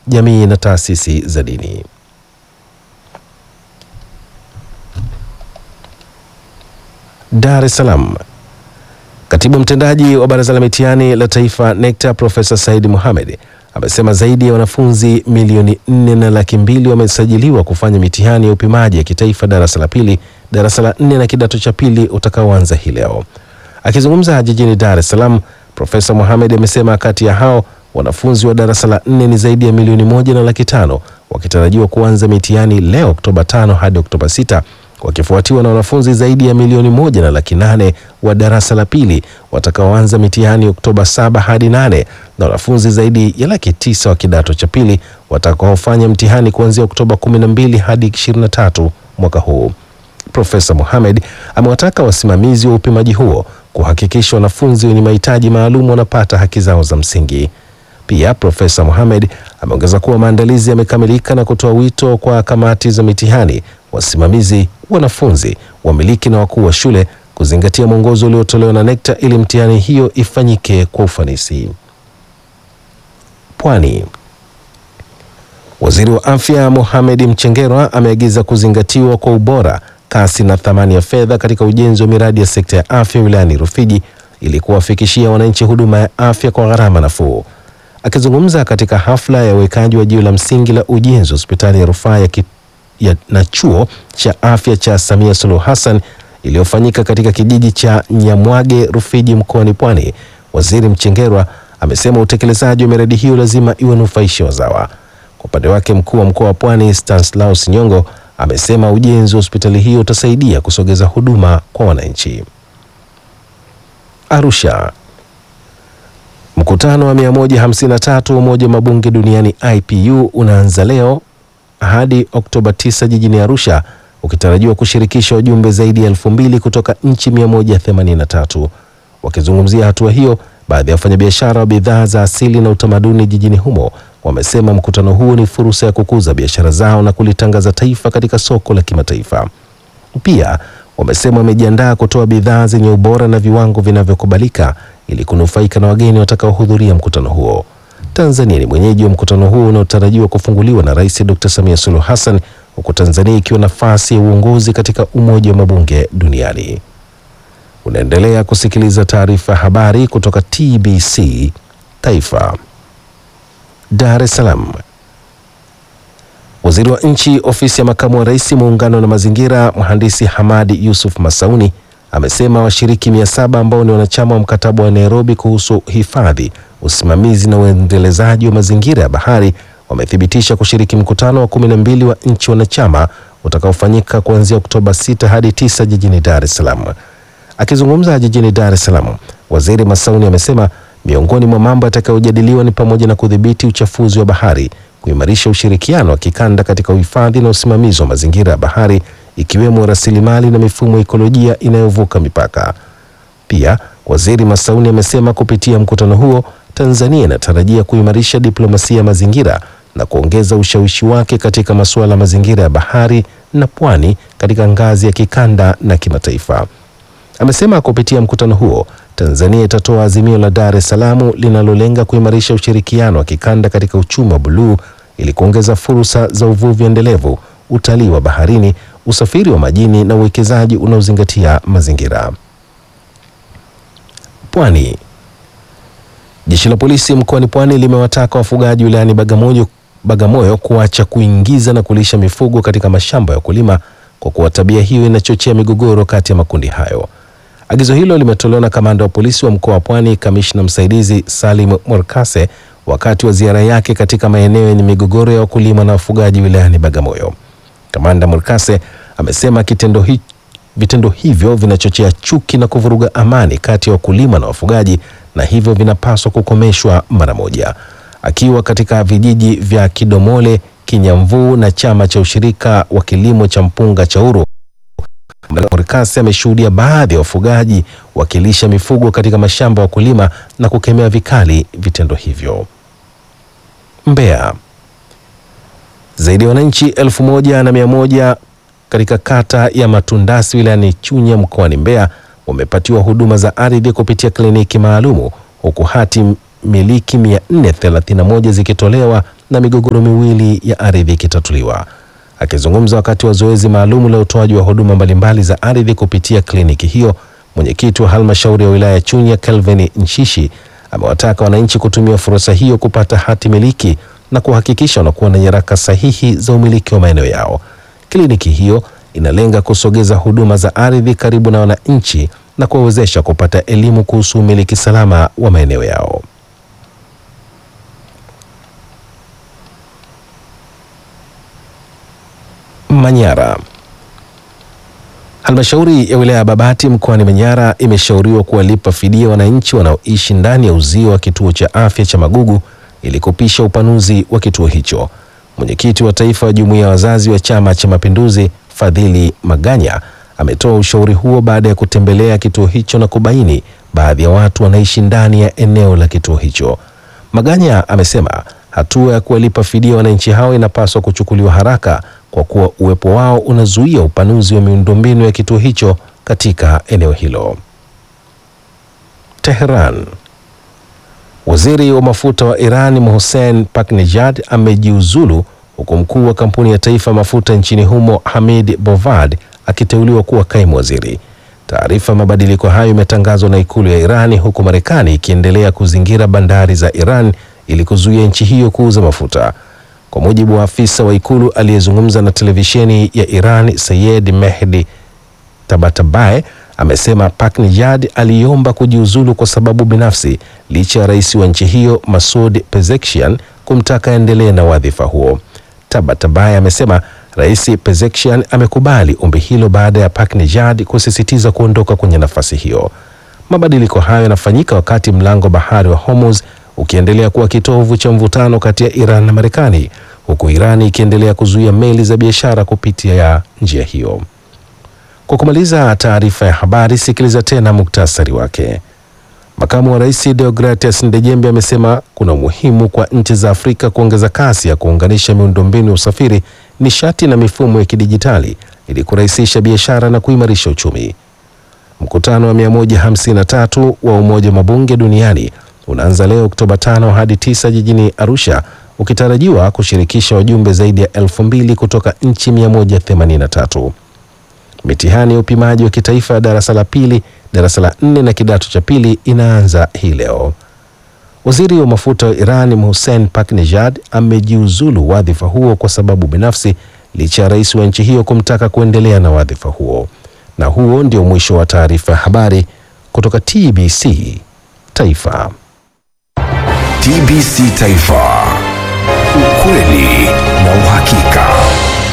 jamii na taasisi za dini. Dar es Salaam. Katibu mtendaji wa Baraza la Mitihani la Taifa NECTA Profesa Said Mohamed amesema zaidi ya wanafunzi milioni nne na laki mbili wamesajiliwa kufanya mitihani ya upimaji ya kitaifa darasa la pili, darasa la nne na kidato cha pili utakaoanza hii leo. Akizungumza jijini Dar es Salaam, Profesa Mohamed amesema kati ya hao wanafunzi wa darasa la nne ni zaidi ya milioni moja na laki tano wakitarajiwa kuanza mitihani leo Oktoba tano hadi Oktoba sita wakifuatiwa na wanafunzi zaidi ya milioni moja na laki nane wa darasa la pili watakaoanza mitihani Oktoba saba hadi nane na wanafunzi zaidi ya laki tisa wa kidato cha pili watakaofanya mtihani kuanzia Oktoba kumi na mbili hadi ishirini na tatu mwaka huu. Profesa Mohamed amewataka wasimamizi wa upimaji huo kuhakikisha wanafunzi wenye mahitaji maalum wanapata haki zao za msingi. Pia Profesa Mohamed ameongeza kuwa maandalizi yamekamilika na kutoa wito kwa kamati za mitihani, wasimamizi, wanafunzi, wamiliki na wakuu wa shule kuzingatia mwongozo uliotolewa na NECTA ili mtihani hiyo ifanyike kwa ufanisi. Pwani. Waziri wa Afya Mohamed Mchengerwa ameagiza kuzingatiwa kwa ubora, kasi na thamani ya fedha katika ujenzi wa miradi ya sekta ya afya wilayani Rufiji ili kuwafikishia wananchi huduma ya afya kwa gharama nafuu. Akizungumza katika hafla ya uwekaji wa jiwe la msingi la ujenzi wa hospitali ya rufaa ya, ki, ya na chuo cha afya cha Samia Suluhu Hassan iliyofanyika katika kijiji cha Nyamwage Rufiji mkoani Pwani, Waziri Mchengerwa amesema utekelezaji wa miradi hiyo lazima iwanufaishe wazawa. Kwa upande wake, mkuu wa mkoa wa Pwani Stanislaus Nyongo amesema ujenzi wa hospitali hiyo utasaidia kusogeza huduma kwa wananchi. Arusha. Mkutano wa 153 wa Umoja wa Mabunge Duniani IPU unaanza leo hadi Oktoba 9 jijini Arusha ukitarajiwa kushirikisha wajumbe zaidi ya elfu mbili kutoka nchi 183. Wakizungumzia hatua hiyo, baadhi ya wafanyabiashara wa bidhaa za asili na utamaduni jijini humo wamesema mkutano huo ni fursa ya kukuza biashara zao na kulitangaza taifa katika soko la kimataifa. Pia wamesema wamejiandaa kutoa bidhaa zenye ubora na viwango vinavyokubalika ili kunufaika na wageni watakaohudhuria mkutano huo. Tanzania ni mwenyeji wa mkutano huo unaotarajiwa kufunguliwa na Rais Dr. Samia Suluhu Hassan huku Tanzania ikiwa nafasi ya uongozi katika Umoja wa Mabunge Duniani. Unaendelea kusikiliza taarifa ya habari kutoka TBC Taifa. Dar es Salaam. Waziri wa Nchi, Ofisi ya Makamu wa Rais, Muungano na Mazingira, Mhandisi Hamadi Yusuf Masauni amesema washiriki mia saba ambao ni wanachama wa mkataba wa Nairobi kuhusu hifadhi, usimamizi na uendelezaji wa mazingira ya bahari wamethibitisha kushiriki mkutano wa kumi na mbili wa nchi wanachama utakaofanyika kuanzia Oktoba 6 hadi 9 jijini Dar es Salaam. Akizungumza jijini Dar es Salaam, Waziri Masauni amesema miongoni mwa mambo yatakayojadiliwa ni pamoja na kudhibiti uchafuzi wa bahari, kuimarisha ushirikiano wa kikanda katika uhifadhi na usimamizi wa mazingira ya bahari ikiwemo rasilimali na mifumo ya ekolojia inayovuka mipaka. Pia Waziri Masauni amesema kupitia mkutano huo Tanzania inatarajia kuimarisha diplomasia ya mazingira na kuongeza ushawishi wake katika masuala ya mazingira ya bahari na pwani katika ngazi ya kikanda na kimataifa. Amesema kupitia mkutano huo Tanzania itatoa azimio la Dar es Salaam linalolenga kuimarisha ushirikiano wa kikanda katika uchumi wa buluu ili kuongeza fursa za uvuvi endelevu, utalii wa baharini, usafiri wa majini na uwekezaji unaozingatia mazingira. Pwani. Jeshi la polisi mkoani Pwani limewataka wafugaji wilayani Bagamoyo, Bagamoyo kuacha kuingiza na kulisha mifugo katika mashamba ya wakulima kwa kuwa tabia hiyo inachochea migogoro kati ya makundi hayo. Agizo hilo limetolewa na kamanda wa polisi wa mkoa wa Pwani, kamishna msaidizi Salim Morkase wakati wa ziara yake katika maeneo yenye migogoro ya wakulima na wafugaji wilayani Bagamoyo. Kamanda Morkase amesema kitendo hi, vitendo hivyo vinachochea chuki na kuvuruga amani kati ya wakulima na wafugaji na hivyo vinapaswa kukomeshwa mara moja. Akiwa katika vijiji vya Kidomole, Kinyamvuu na chama cha ushirika wa kilimo cha mpunga cha Uru, Morikasi ameshuhudia baadhi ya wafugaji wakilisha mifugo katika mashamba ya wakulima na kukemea vikali vitendo hivyo. Mbeya. Zaidi ya wananchi elfu moja na mia moja katika kata ya Matundasi wilayani Chunya mkoani Mbeya wamepatiwa huduma za ardhi kupitia kliniki maalumu huku hati miliki 431 zikitolewa na migogoro miwili ya ardhi ikitatuliwa. Akizungumza wakati wa zoezi maalum la utoaji wa huduma mbalimbali za ardhi kupitia kliniki hiyo, mwenyekiti wa halmashauri ya wilaya ya Chunya Kelvin Nshishi amewataka wananchi kutumia fursa hiyo kupata hati miliki na kuhakikisha wanakuwa na nyaraka sahihi za umiliki wa maeneo yao. Kliniki hiyo inalenga kusogeza huduma za ardhi karibu na wananchi na kuwawezesha kupata elimu kuhusu umiliki salama wa maeneo yao. Manyara. Halmashauri ya wilaya ya Babati mkoani Manyara imeshauriwa kuwalipa fidia wananchi wanaoishi ndani ya uzio wa kituo cha afya cha Magugu ili kupisha upanuzi wa kituo hicho. Mwenyekiti wa taifa wa jumuiya ya wazazi wa Chama cha Mapinduzi Fadhili Maganya ametoa ushauri huo baada ya kutembelea kituo hicho na kubaini baadhi ya watu wanaishi ndani ya eneo la kituo hicho. Maganya amesema hatua ya kuwalipa fidia wananchi hao inapaswa kuchukuliwa haraka kwa kuwa uwepo wao unazuia upanuzi wa miundombinu ya kituo hicho katika eneo hilo. Tehran. Waziri wa mafuta wa Iran Mohsen Paknejad amejiuzulu huku mkuu wa kampuni ya taifa mafuta nchini humo Hamid Bovad akiteuliwa kuwa kaimu waziri. Taarifa ya mabadiliko hayo imetangazwa na ikulu ya Irani huku Marekani ikiendelea kuzingira bandari za Iran ili kuzuia nchi hiyo kuuza mafuta. Kwa mujibu wa afisa wa ikulu aliyezungumza na televisheni ya Iran, Sayed Mehdi Tabatabai amesema Paknejad aliomba kujiuzulu kwa sababu binafsi licha ya rais wa nchi hiyo Masoud Pezeshkian kumtaka aendelee na wadhifa huo. Tabatabai amesema Rais Pezeshkian amekubali ombi hilo baada ya Paknejad kusisitiza kuondoka kwenye nafasi hiyo. Mabadiliko hayo yanafanyika wakati mlango bahari wa Hormuz ukiendelea kuwa kitovu cha mvutano kati ya Iran na Marekani, huku Iran ikiendelea kuzuia meli za biashara kupitia njia hiyo. Kwa kumaliza taarifa ya habari, sikiliza tena muktasari wake. Makamu wa Rais Deogratias Ndejembe amesema kuna umuhimu kwa nchi za Afrika kuongeza kasi ya kuunganisha miundombinu ya usafiri, nishati na mifumo ya kidijitali ili kurahisisha biashara na kuimarisha uchumi. Mkutano wa 153 wa Umoja wa Mabunge Duniani unaanza leo Oktoba 5 hadi 9 jijini Arusha ukitarajiwa kushirikisha wajumbe zaidi ya elfu mbili kutoka nchi 183. Mitihani ya upimaji wa kitaifa ya darasa la pili, darasa la nne na kidato cha pili inaanza hii leo. Waziri wa mafuta wa Iran Mohsen Paknejad amejiuzulu wadhifa huo kwa sababu binafsi licha ya rais wa nchi hiyo kumtaka kuendelea na wadhifa huo. Na huo ndio mwisho wa taarifa ya habari kutoka TBC Taifa. TBC Taifa. Ukweli